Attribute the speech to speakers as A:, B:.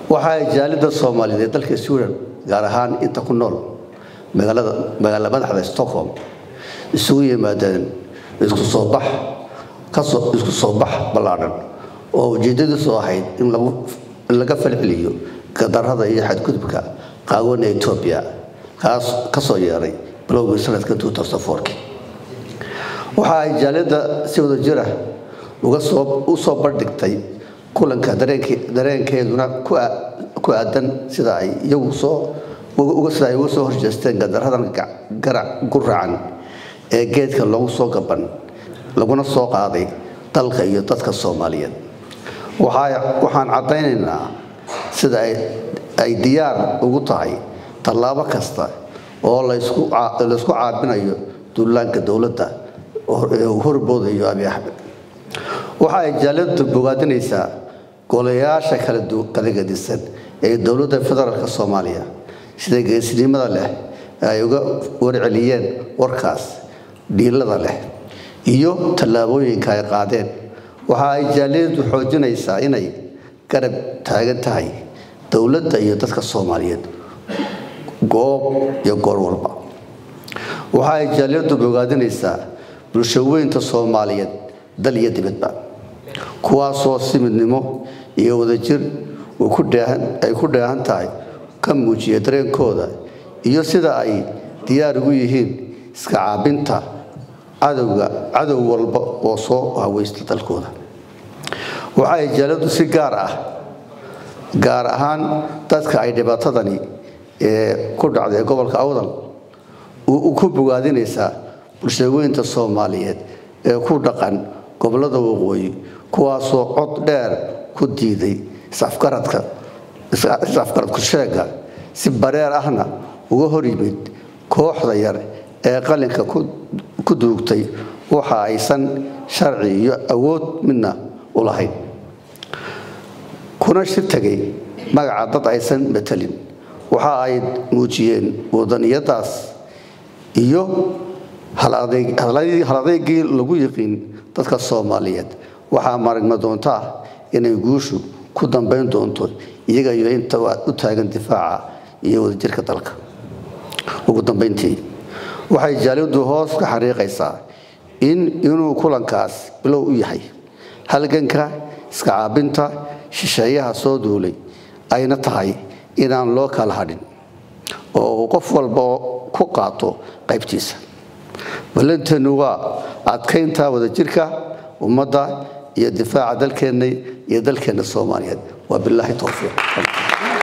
A: waxa ay jaalida soomaaliyeed ee dalka sweden gaar ahaan inta ku nool magaalada magaala madaxda stockholm isugu yimaadeen isku soo bax kasoo isku soo bax ballaadhan oo ujeeddadiisu ahayd in lagu in laga falceliyo gadarrada iyo xadgudubka qaawan ee etoobiya kaas ka soo yeeray bilowgii sanadka waxa ay jaaliyadda si wada jira uga soo u soo bandhigtay kulanka dareenkeeduna ku aadan sida ay iyagu soo sida ay uga soo horjeesteen gadarradan garac guracan ee geedka loogu soo gaban laguna soo qaaday dalka iyo dadka soomaaliyeed waxaan caddaynaynaa sida ay diyaar ugu tahay tallaabo kasta oo laysku caabinayo duulaanka dowladda uu horboodayo abi axmed waxa ay jaaliyadu bogaadinaysaa golayaasha kala gedisan ee dowladda federaalk soomaaliya sida geesnimada leh ay uga warceliyeen warkaas dhiilada leh iyo tallaabooyinka ay qaadeen waxa ay jaaliyadu xoojinaysaa inay garab taagan tahay dowladda iyo dadka soomaaliyeed goob iyo goor walba waxa ay jaaliyadu bogaadinaysaa bulshaweynta soomaaliyeed dal iyo dibadba kuwaasoo si midnimo iyo wadajir ay ku dheehan tahay ka muujiya dareenkooda iyo sida ay diyaar ugu yihiin iska caabinta cadowga cadow walba oo soo haweysta dalkooda waxa ay jaaladu si gaar ah gaar ahaan dadka ay dhibaatadani ee ku dhacday gobolka awdal ku bogaadinaysaa bulshaweynta soomaaliyeed ee ku dhaqan gobolada waqooyi kuwaasoo cod dheer ku diiday isafgaradka is-afgaradku sheega si bareer ahna uga hor yimid kooxda yar ee qalinka ku duugtay waxa aysan sharci iyo awood midna u lahayn kuna shir tegay magaca dad aysan matelin waxa ay muujiyeen wadaniyadaas iyo haladeygii lagu yiqiin dadka soomaaliyeed waxaa maragma doontaa inay guushu ku dambayn doonto iyaga iyo inta u taagan difaaca iyo wadajirka dalka ugu dambayntii waxay jaaliyadu hoos ka xariiqaysaa in inuu kulankaas bilow u yahay halganka iska caabinta shisheeyaha soo duulay ayna tahay inaan loo kala hadhin oo uu qof walba ku qaato qaybtiisa ballanteenu waa adkaynta wadajirka ummadda iyo difaaca dalkeenna iyo dalkeenna soomaaliyeed waa bilaahi towfiiq